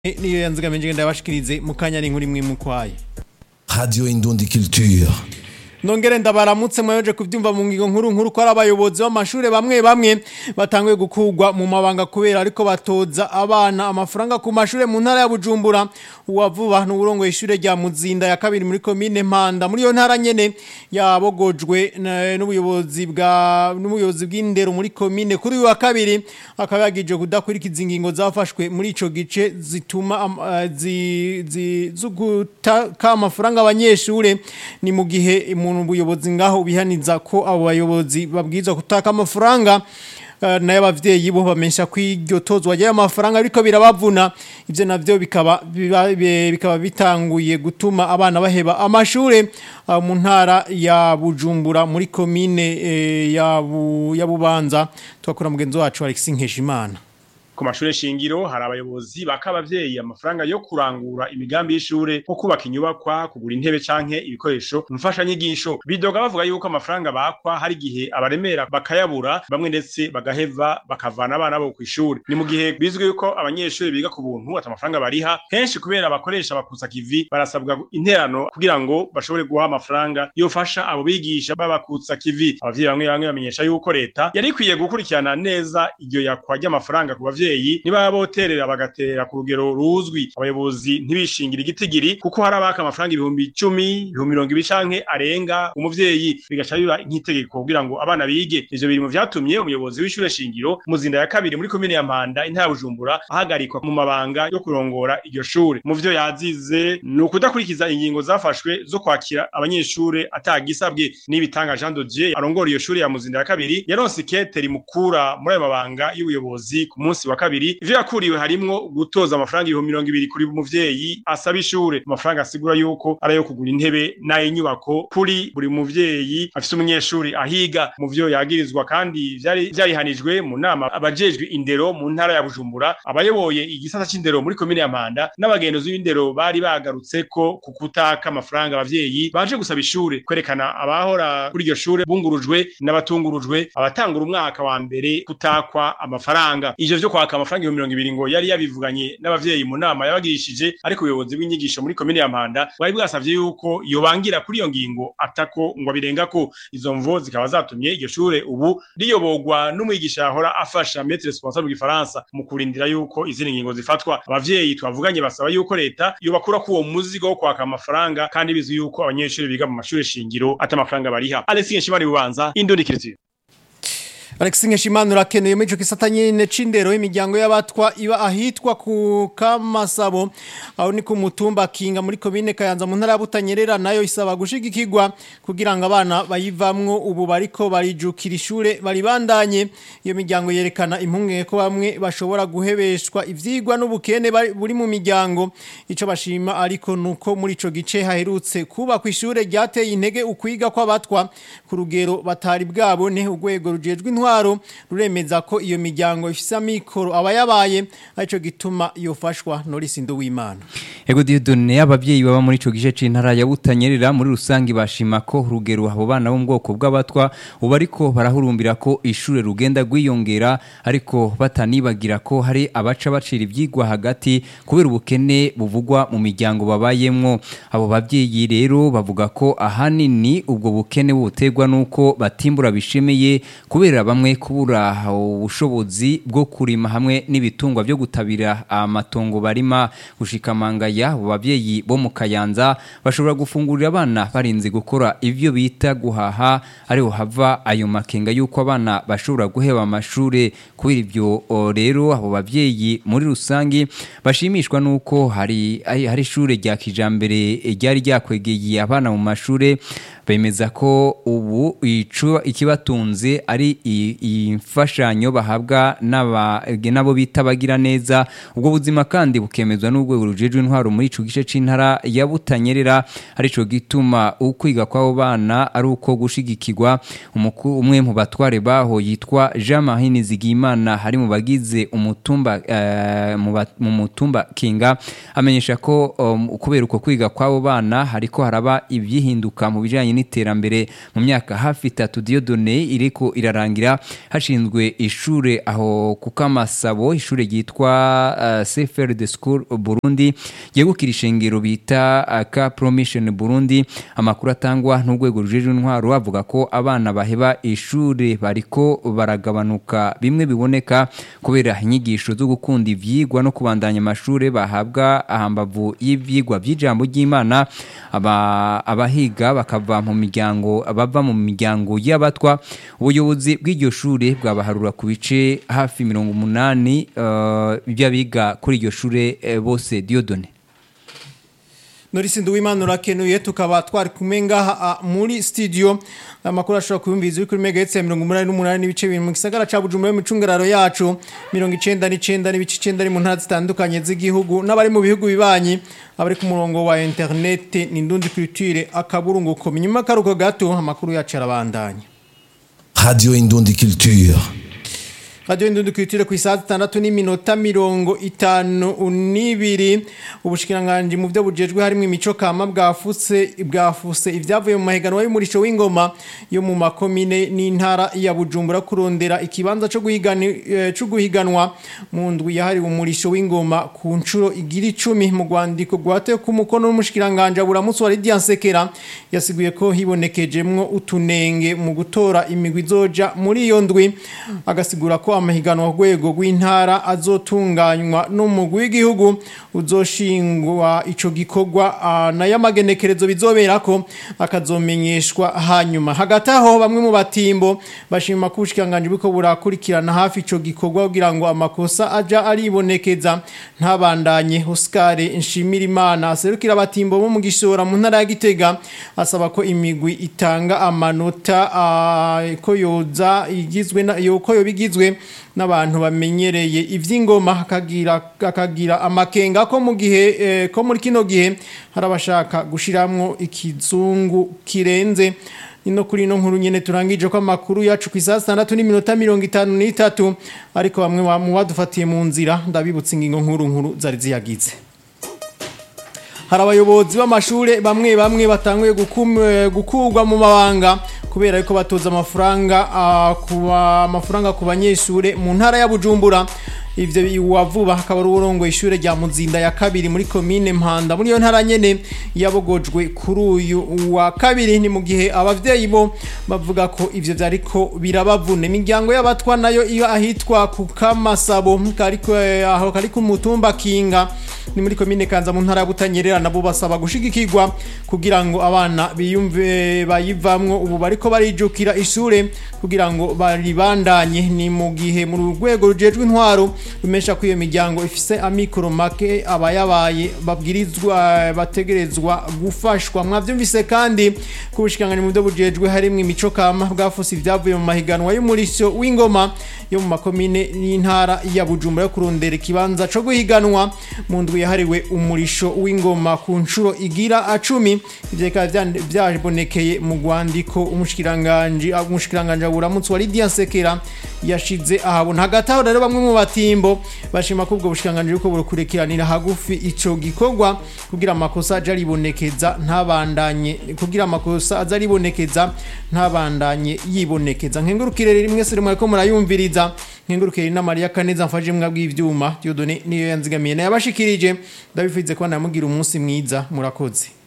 niyo yanzigamiye ngenda yabashikirize mu kanya n'inkuru imwe mukwaye Radio Indundi Culture. nongere ndabaramutse mwayoje kuvyumva mu ngingo nkuru nkuru ko ari abayobozi b'amashure bamwe bamwe batanguye gukugwa mu mabanga kubera ariko batoza abana amafaranga ku mashure mu ntara ya Bujumbura uwavuba n'uburongo ishure rya Muzinda ya kabiri muri commune Mpanda muri yo ntara nyene yabogojwe na- n'ubuyobozi bwa n'ubuyobozi bw'indero muri commune kuri uyu wa kabiri akaba yagije kudakurikiza ingingo zafashwe muri ico gice zituma am- eh, zi- zi- zugutaka amafaranga abanyeshure ni mu gihe umuntu ubuyobozi ngaho bihaniza ko abo bayobozi babwirizwa kutaka amafaranga eh, nayo abavyeyi bo bamesha ko iryo tozwa ry'ayo mafaranga ariko birabavuna ivyo navyo bikaba biba- bi- bikaba bitanguye gutuma abana baheba amashure ah, mu ntara ya Bujumbura muri komine eh, ya Bu- ya Bubanza twakora mugenzi wacu Alexis Nkeshimana ku mashure shingiro hari abayobozi baka abavyeyi amafaranga yo kurangura imigambi y'ishure nko kubaka inyubakwa kugura intebe canke ibikoresho mfashanyigisho bidoga bavuga yuko amafaranga bakwa hari igihe abaremera bakayabura bamwe ndetse bagaheva bakavana abana bo kw'ishure ni mu gihe bizwi yuko abanyeshure biga ku buntu ata amafaranga bariha henshi kubera abakoresha bakutsa kivi barasabwa interano kugira ngo bashobore guha amafaranga yofasha abo bigisha babakutsa kivi abavyeyi bamwe bamwe bamenyesha yuko leta yari ikwiye gukurikirana neza iryo yakwa ry'amafaranga ku bavyeyi niba boterera bagatera ku rugero ruzwi abayobozi ntibishingira igitigiri kuko hari abaka amafaranga ibihumbi icumi ibihumbi mirongo ibiri canke arenga umuvyeyi bigaca biba nk'itegeko kugira ngo abana bige ivyo biri mu vyatumye umuyobozi w'ishure shingiro muzinda ya kabiri muri komine ya mpanda intara ya bujumbura ahagarikwa mu mabanga yo kurongora iryo shure mu vyo yazize ni ukudakurikiza ingingo zafashwe zo kwakira abanyeshure atagisabwe n'ibitanga Jean de Dieu arongora iyo shure ya muzinda ya kabiri yaronse ikete rimukura muri ayo mabanga y'ubuyobozi ku munsi wa kabiri ivyo yakuriwe harimwo gutoza amafaranga ibihumbi mirongo ibiri kuri muvyeyi asaba ishure amafaranga asigura yuko ari ayo kugura intebe n'ay'inyubako kuri buri muvyeyi afise umunyeshuri ahiga mu vyo yagirizwa kandi vyari vyarihanijwe mu nama abajejwe indero mu ntara ya Bujumbura abayoboye igisata c'indero muri komine ya Mpanda n'abagenduzi b'indero bari bagarutse ko ku kutaka amafaranga abavyeyi baje gusaba ishure kwerekana abahora kuri iryo shure bungurujwe n'abatungurujwe abatangura umwaka wa mbere kutakwa amafaranga ivyo vyo kwaka amafaranga ibihumbi mirongo ibiri ngo yari yabivuganye n'abavyeyi mu nama yabagirishije ariko ubuyobozi bw'inyigisho muri komine ya Mpanda bwari bwasavye yuko yobangira kuri iyo ngingo atako ngo abirengako izo mvo zikaba zatumye iryo shure ubu riyobogwa n'umwigisha yahora afasha maître responsable w'igifaransa mu kurindira yuko izindi ngingo zifatwa abavyeyi twavuganye basaba yuko leta yobakura ku uwo muzigo wo kwaka amafaranga kandi bizwi yuko abanyeshuri biga mu mashure shingiro ata amafaranga bariha Alexis Nshimari bubanza Indundi Kiritiyo Alexis Nkeshimana urakeneye muri ico gisata nyene c'indero imiryango y'abatwa iba ahitwa ku Kamasabo aho ni ku mutumba Kinga muri komine Kayanza mu ntara ya Butanyerera nayo isaba gushigikirwa kugira ngo abana bayivamwo ubu bariko barijukira ishure baribandanye iyo miryango yerekana impunge ko bamwe bashobora guhebeshwa ivyigwa n'ubukene bari- buri mu miryango ico bashima ariko nuko muri ico gice haherutse kuba ku ishure ryateye intege ukwiga kw'abatwa ku rugero batari bwabone urwego rujejwe intwaro ruremeza ko iyo miryango ifise amikoro abayabaye arico gituma yofashwa Norris Nduwimana Ego Dieudonne abavyeyi baba muri ico gice c'intara ya Butanyerera muri rusangi bashima ko urugero abo bana bo mu bwoko bw'abatwa ubu ariko barahurumbira ko ishure rugenda gwiyongera ariko batanibagira ko hari abaca bacira ivyigwa hagati kubera ubukene buvugwa mu miryango babayemwo abo bavyeyi rero bavuga ko ahanini ubwo bukene buterwa nuko batimbura bishemeye kubera bamwe kubura ubushobozi bwo kurima hamwe n'ibitungwa byo gutabira amatongo barima gushikamanga ya abo bavyeyi bo mu Kayanza bashobora gufungurira abana barinze gukora ivyo bita guhaha ariho hava ayo makenga yuko abana bashobora guheba amashure kubera ivyo o, rero abo bavyeyi muri rusangi bashimishwa nuko hari hari hari ishure rya kijambere eh, ryari ryakwegeye abana mu mashure bemeza ko ubu ico ikibatunze ari i- imfashanyo bahabwa n'aba- n'abo bita bagira neza ubwo buzima kandi bukemezwa n'urwego rujejwe intwaro muri ico gice c'intara ya Butanyerera arico gituma ukwiga kw'abo bana ari uko gushigikirwa Umuku- umwe mu batware baho yitwa Jean Marie Nizigimana hari mu bagize umutumba eh, mu ba- mu mutumba Kinga amenyesha ko um, kubera uko kwiga kw'abo bana hariko haraba ibyihinduka mu bijanye n'iterambere mu myaka hafi itatu Diodone iriko irarangira hashinzwe ishure aho kukamasabo ishure ryitwa uh, Sefer de School Burundi yegukira ishengero bita uh, ka Promission Burundi amakuru atangwa n'urwego rujejwe intwaro avuga ko abana baheba ishure bariko baragabanuka bimwe biboneka kubera inyigisho zo gukunda ivyigwa no kubandanya amashure bahabwa ahambavu y'ivyigwa vy'ijambo ry'Imana aba abahiga bakava mu miryango bava mu miryango y'abatwa ubuyobozi bw'iryo shure bwabaharura ku bice hafi mirongo umunani uh, by'abiga kuri iryo shure eh, bose Diodone Norisi Nduwimana urakenuye tukaba twari kumwe ngaha muri studio amakuru ashobora kuyumviza uri kuri megahertz ya 188 n'ibice bibiri mu gisagara ca Bujumbura mu cungararo yacu 99 n'ibice 9 mu ntara zitandukanye z'igihugu n'abari mu bihugu bibanyi abari ku murongo wa internet ni ndundi culture akaburungu ko nyuma karuko gato amakuru yacu arabandanya Radio Indundi Culture. Radio Indundi Culture ku isaha 6 n'iminota mirongo itanu n'ibiri ubushikiranganje mu byo bujejwe harimo imico kama bwafuse bwafuse ivyavuye mu mahiganwa y'umurisho w'ingoma yo mu makomine n'intara ya Bujumbura kurondera ikibanza cyo guhigana cyo guhiganwa mu ndwi yahariwe umurisho w'ingoma ku ncuro igira 10 mu gwandiko gwate ku mukono n'umushikiranganje buramutse wa Lydia Nsekera yasiguye ko hibonekejemwo utunenge mu gutora imigwi zoja muri iyo ndwi agasigura ko amahiganwa ku rwego rw'intara azotunganywa n'umugwi w'igihugu uzoshingwa ico gikorwa nayo amagenekerezo bizobera ko akazomenyeshwa hanyuma hagati aho bamwe mu batimbo bashima ko ubushikanganje biko burakurikirana hafi ico gikorwa kugira ngo amakosa aja aribonekeza ntabandanye Oscar Nshimirimana aserukira abatimbo bo mu gishora mu ntara ya Gitega asaba ko imigwi itanga amanota ko yoza igizwe na yoko yo bigizwe n'abantu bamenyereye ivy'ingoma akagira akagira amakenga ko mu gihe eh, ko muri kino gihe harabashaka gushiramwo ikizungu kirenze ino kuri ino nkuru nyene turangije ko amakuru yacu ku isaha 6 n'iminota 53 ariko bamwe mu badufatiye mu nzira ndabibutsa ingingo nkuru nkuru zari ziyagize hari abayobozi b'amashure bamwe bamwe batanguye gukurwa mu mabanga kubera yuko batoza amafaranga kuba amafaranga ku banyeshure mu ntara ya Bujumbura ivyo wavuba hakaba ari urongo ishure rya Muzinda ya kabiri muri commune Mpanda muri yo ntara nyene yabogojwe kuri uyu wa kabiri ni mu gihe abavyeyi bo bavuga ko ivyo vyariko birabavune imiryango y'abatwa nayo iyo ahitwa ku Kamasabo kariko aho kari ku mutumba Kinga ni muri commune Kanza mu ntara ya Butanyerera nabo basaba gushigikirwa kugira ngo abana biyumve bayivamwo ubu bariko barijukira ishure kugira ngo baribandanye ni mu gihe mu rwego rujejwe intwaro rumesha ko iyo miryango ifise amikoro make abayabaye babwirizwa bategerezwa gufashwa mwavyumvise kandi kubushikangana mu byo bujejwe harimo imico kama bwafuse ivyavuye mu mahiganwa y'umurisho w'ingoma yo mu makomine n'intara ya Bujumbura yo kurondera ikibanza co guhiganwa mu ndwi yahariwe umurisho w'ingoma ku ncuro igira acumi ivyo bikaba vyabonekeye mu rwandiko umushikiranganje umushikiranganje buramutse wa Lydia Sekera yashize ahabona hagati aho rero bamwe mu batimbo bashima ko ubwo bushikanganje uko burukurikiranira hagufi ico gikorwa kugira amakosa aje aribonekeza ntabandanye kugira amakosa aza aribonekeza ntabandanye yibonekeza nkengurukire rimwe se rimwe ko murayumviriza nkengurukire na Maria Kaneza mfaje mwabwa ivyuma Dieudonné niyo yanzigamiye na yabashikirije ndabifize ko namugira umunsi mwiza murakoze